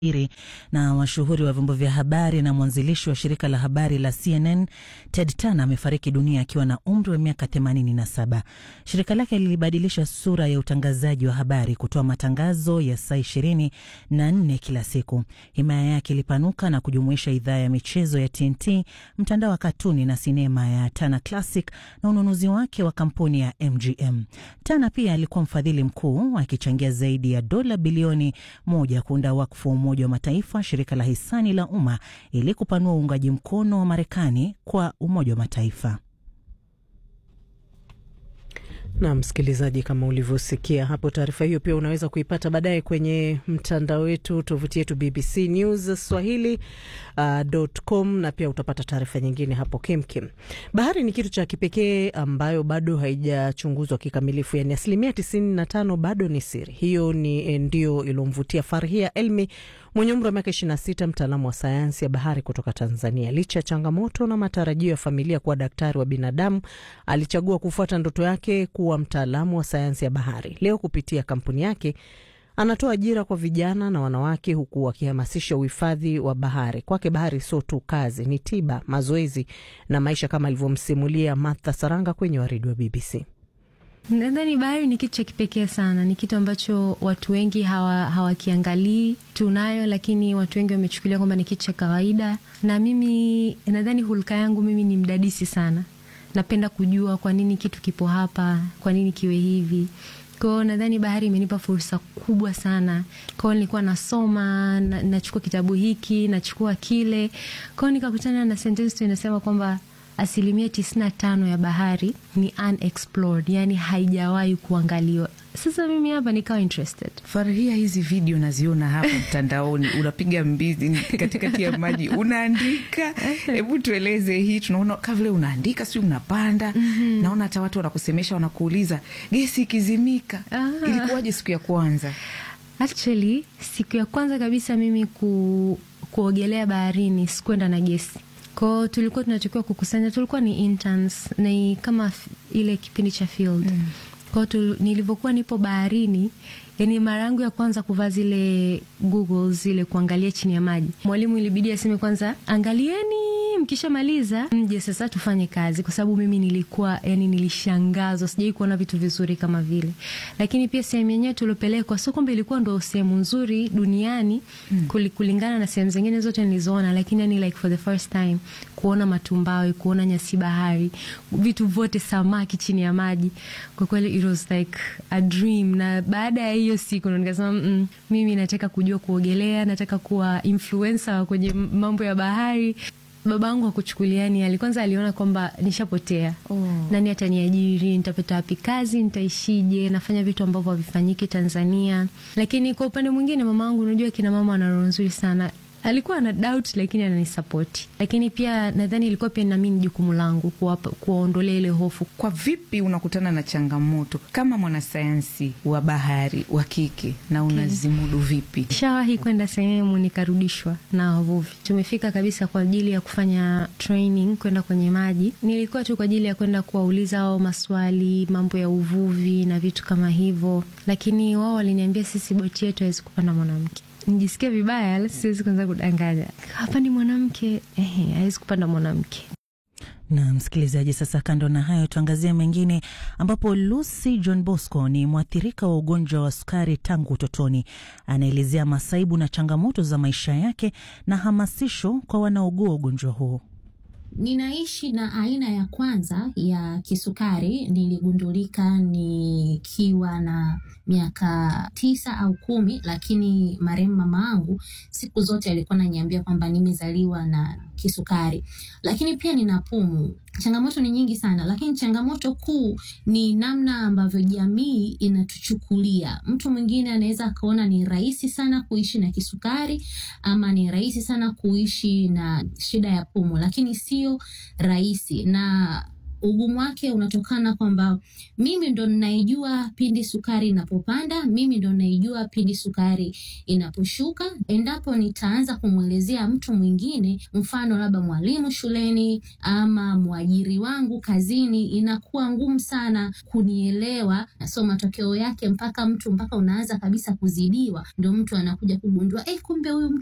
iri na mashuhuri wa vyombo vya habari na mwanzilishi wa shirika la habari la CNN Ted Turner amefariki dunia akiwa na umri wa miaka 87. Shirika lake lilibadilisha sura ya utangazaji wa habari kutoa matangazo ya saa ishirini na nne kila siku. Himaya yake ilipanuka na kujumuisha idhaa ya michezo ya TNT, mtandao wa katuni na sinema ya Turner Classic na ununuzi wake wa kampuni ya MGM. Turner pia alikuwa mfadhili mkuu akichangia zaidi ya dola bilioni moja kuunda wakfu wa Umoja wa Mataifa, shirika la hisani la umma ili kupanua uungaji mkono wa Marekani kwa Umoja wa Mataifa. Na msikilizaji, kama ulivyosikia hapo, taarifa hiyo pia unaweza kuipata baadaye kwenye mtandao wetu, tovuti yetu BBC News Swahili uh, com, na pia utapata taarifa nyingine hapo kemkem. Bahari ni kitu cha kipekee ambayo bado haijachunguzwa kikamilifu, yani asilimia tisini na tano bado ni siri. Hiyo ni ndio ilomvutia Farhia Elmi mwenye umri wa miaka 26, mtaalamu wa sayansi ya bahari kutoka Tanzania. Licha ya changamoto na matarajio ya familia kuwa daktari wa binadamu, alichagua kufuata ndoto yake kuwa mtaalamu wa sayansi ya bahari. Leo kupitia kampuni yake anatoa ajira kwa vijana na wanawake, huku akihamasisha uhifadhi wa bahari. Kwake bahari sio tu kazi, ni tiba, mazoezi na maisha, kama alivyomsimulia Martha Saranga kwenye waridi wa BBC. Nadhani bahari ni kitu cha kipekee sana, ni kitu ambacho watu wengi hawakiangalii hawa tunayo, lakini watu wengi wamechukulia kwamba ni kitu cha kawaida. Na mimi nadhani hulka yangu mimi ni mdadisi sana, napenda kujua kwa nini kitu kipo hapa, kwa nini kiwe hivi. Kwao nadhani bahari imenipa fursa kubwa sana. Kwao nilikuwa nasoma na, nachukua kitabu hiki nachukua kile, kwao nikakutana na sentensi tu inasema kwamba asilimia tisini na tano ya bahari ni unexplored, yani haijawahi kuangaliwa. Sasa mimi hapa nikawa interested. Farhia, hizi video naziona hapa mtandaoni, unapiga mbizi katikati ya maji unaandika. Hebu tueleze hii, tunaona ka vile unaandika, sijui unapanda. mm -hmm. Naona hata watu wanakusemesha, wanakuuliza gesi ikizimika, ilikuwaje siku ya kwanza? Actually, siku ya kwanza kabisa mimi ku, kuogelea baharini sikuenda na gesi kwao tulikuwa tunatakiwa kukusanya, tulikuwa ni interns, ni kama ile kipindi cha field mm. Kwao nilivyokuwa nipo baharini, yani mara yangu ya kwanza kuvaa zile goggles zile kuangalia chini ya maji, mwalimu ilibidi aseme kwanza, angalieni mkishamaliza mje sasa tufanye kazi, kwa sababu mimi nilikuwa yani nilishangazwa, sijai kuona vitu vizuri kama vile. Lakini pia sehemu yenyewe tuliopelekwa sio kwamba ilikuwa ndo sehemu nzuri duniani mm. kulingana na sehemu zingine zote nilizoona, lakini yani like for the first time kuona matumbawe, kuona nyasi bahari, vitu vyote, samaki chini ya maji, kwa kweli it was like a dream. Na baada ya hiyo siku ndo nikasema mm, mimi nataka kujua kuogelea, nataka kuwa influencer kwenye mambo ya bahari. Babangu hakuchukuliani, alikwanza aliona kwamba nishapotea. oh. Nani ataniajiri? Nitapata wapi kazi? Nitaishije? Nafanya vitu ambavyo havifanyiki Tanzania. Lakini kwa upande mwingine, mama wangu, unajua kina mama wana roho nzuri sana alikuwa ana doubt lakini ananisapoti, lakini pia nadhani ilikuwa pia nami ni jukumu langu kuwaondolea ile hofu. Kwa vipi unakutana na changamoto kama mwanasayansi wa bahari wa kike na unazimudu vipi? Shawahi kwenda sehemu nikarudishwa na wavuvi, tumefika kabisa kwa ajili ya kufanya training, kwenda kwenye maji. Nilikuwa tu kwa ajili ya kwenda kuwauliza ao maswali, mambo ya uvuvi na vitu kama hivyo, lakini wao waliniambia sisi boti yetu hawezi kupanda mwanamke nijisikia vibaya, siwezi kuanza kudanganya. Hapa ni mwanamke, ehe, hawezi kupanda mwanamke. Na msikilizaji, sasa kando na hayo, tuangazie mengine, ambapo Lucy John Bosco ni mwathirika wa ugonjwa wa sukari tangu utotoni. Anaelezea masaibu na changamoto za maisha yake na hamasisho kwa wanaougua ugonjwa huo. Ninaishi na aina ya kwanza ya kisukari, niligundulika nikiwa na miaka tisa au kumi, lakini marehemu mama yangu siku zote alikuwa ananiambia kwamba nimezaliwa na kisukari. Lakini pia nina pumu. Changamoto ni nyingi sana, lakini changamoto kuu ni namna ambavyo jamii inatuchukulia. Mtu mwingine anaweza akaona ni rahisi sana kuishi na kisukari ama ni rahisi sana kuishi na shida ya pumu, lakini sio rahisi na ugumu wake unatokana kwamba mimi ndo ninaijua pindi sukari inapopanda, mimi ndo ninaijua pindi sukari inaposhuka. Endapo nitaanza kumwelezea mtu mwingine, mfano labda mwalimu shuleni ama mwajiri wangu kazini, inakuwa ngumu sana kunielewa. So matokeo yake mpaka mtu mpaka unaanza kabisa kuzidiwa, ndo mtu anakuja kugundua eh, kumbe huyu mtu